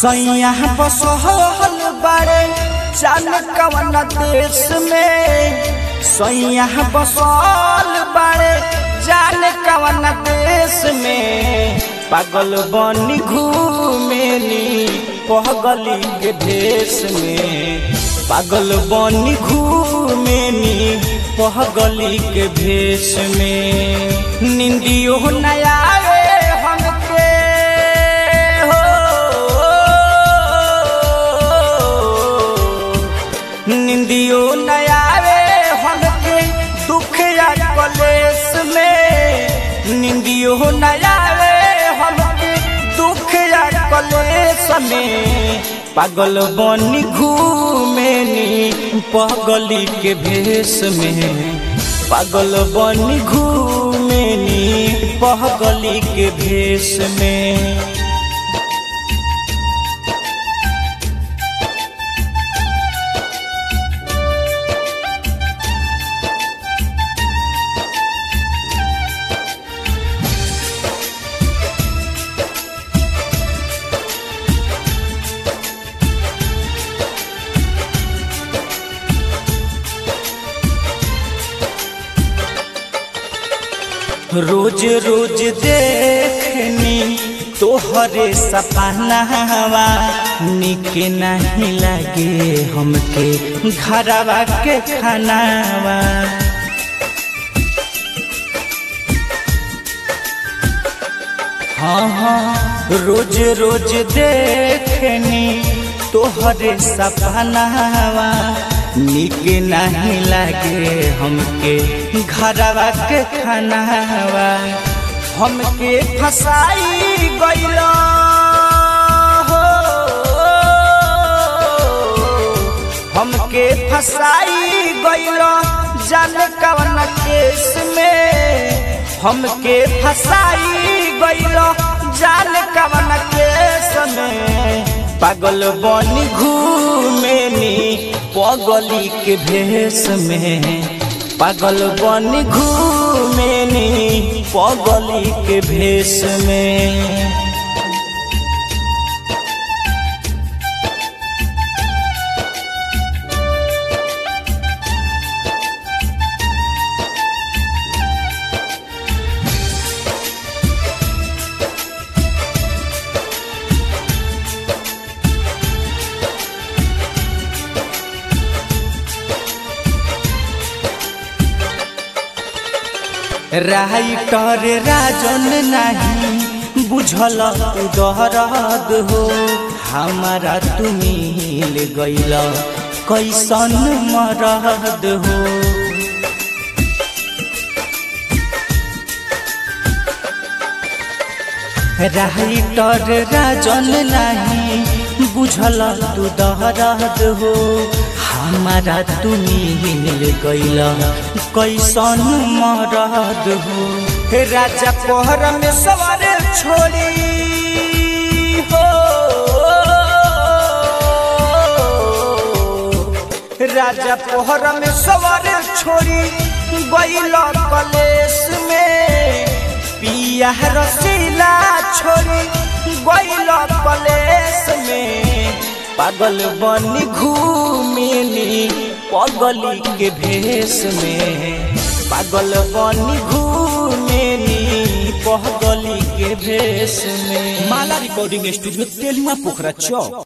सैया बसहल बारे जान कवन देश में सैया बसल बारे जान कवन देश में पागल बनी घूमेली पहगली के भेष में पागल बनी घूमेली पहगली के भेष में निंदियो नया हमके हो निंदियो नया हमके दुख या कलेश में निंदियो नया हमके दुख या कलेश में पागल बनी घूमेनी पगली के भेष में पागल बनी घूमेनी पगली के भेष में रोज रोज देखनी तोहरे सपनावा निक नहीं लगे हमके घरवा के खानावा हाँ हाँ रोज रोज देखनी तोहरे सपनावा निक नहीं लगे हमके घरवा के खानावा हमके फसाई गइल हो हमके फसाई गइल जान कवन केस में हमके फसाई गइल जान कवन केस में पागल बनी घूमेनी पगली के भेष में पागल बनी घूमेनी पगली के भेष में राइटर राजन नहीं बुझल दहरद हो हमारा तू मिल गइल कैसन मरद हो राइटर राजन नहीं बुझल तू दहरद हो हमारा तू मिल गइल कैसन मरद हो राजा पहर में सवार छोड़ी हो राजा पहर में सवार छोड़ी गइल कलेश में पिया रसीला छोड़ी गइल कलेश में पागल बनी घूमिनी पगली के भेष में पागल बनी घूमिनी पगली के भेष में माला रिकॉर्डिंग स्टूडियो तेलुआ पोखरा चौक